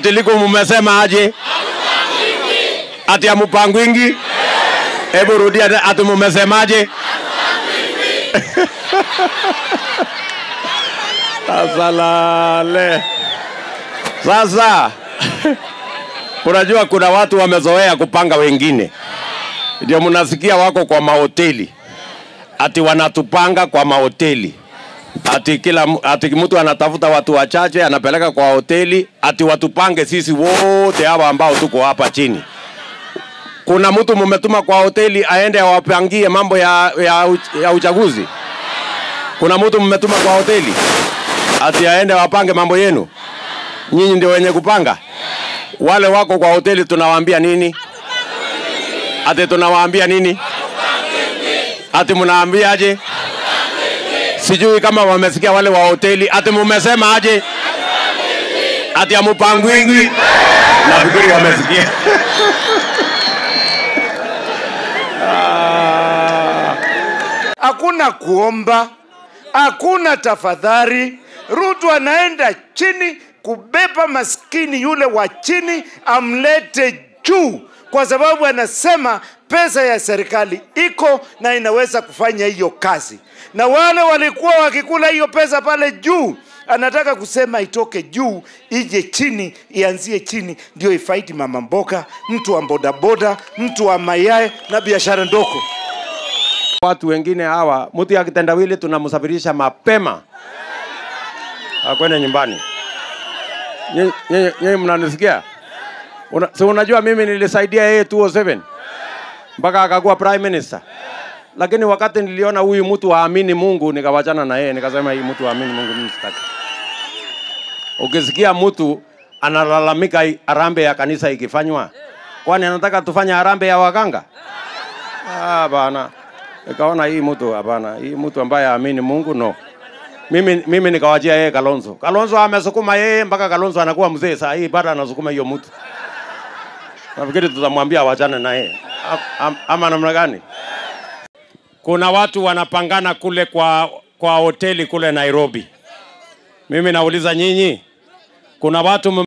Ati liko mumesema aje? Ati amupangwingi? Hebu rudia tena, ati mumesemaje? Asalale. Sasa unajua kuna watu wamezoea kupanga wengine, ndio mnasikia wako kwa mahoteli ati wanatupanga kwa mahoteli ati kila mu- ati mtu anatafuta watu wachache anapeleka kwa hoteli ati watupange sisi wote hawa ambao tuko hapa chini. Kuna mtu mumetuma kwa hoteli aende awapangie mambo ya, ya, uch- ya uchaguzi? Kuna mtu mmetuma kwa hoteli ati aende wapange mambo yenu? Nyinyi ndio wenye kupanga? Wale wako kwa hoteli tunawaambia nini? Ati tunawaambia nini? Ati mnaambia aje? Sijui kama wamesikia wale wa hoteli. Ati mumesema aje? Ati amupangwingi? Nafikiri wamesikia. hakuna kuomba, hakuna tafadhali. Ruto anaenda chini kubeba maskini yule wa chini amlete juu, kwa sababu anasema pesa ya serikali iko na inaweza kufanya hiyo kazi, na wale walikuwa wakikula hiyo pesa pale juu anataka kusema itoke juu ije chini, ianzie chini, ndio ifaidi mama mboga, mtu wa bodaboda, mtu wa mayai na biashara ndogo. Watu wengine hawa, mtu ya kitendawili tunamsafirisha mapema akwende nyumbani. Nyinyi- Nyinyi nyinyi mnanisikia? Una, si unajua mimi nilisaidia yeye 207 mpaka akakuwa prime minister, lakini wakati niliona huyu mtu haamini Mungu nikawachana na yeye, nikasema hii mtu haamini Mungu mimi sitaki. Ukisikia mtu analalamika i- harambee ya kanisa ikifanywa, kwani anataka tufanye harambee ya waganga? Ah, bana. Nikaona hii mtu hapana, hii mtu ambaye haamini Mungu no. Mimi mimi nikawajia yeye Kalonzo. Kalonzo amesukuma yeye mpaka Kalonzo anakuwa mzee saa hii bado anasukuma hiyo mtu. Nafikiri tutamwambia awachane na yeye. Am- am- Ama namna gani? Kuna watu wanapangana kule kwa kwa hoteli kule Nairobi. Mimi nauliza nyinyi, kuna watu mme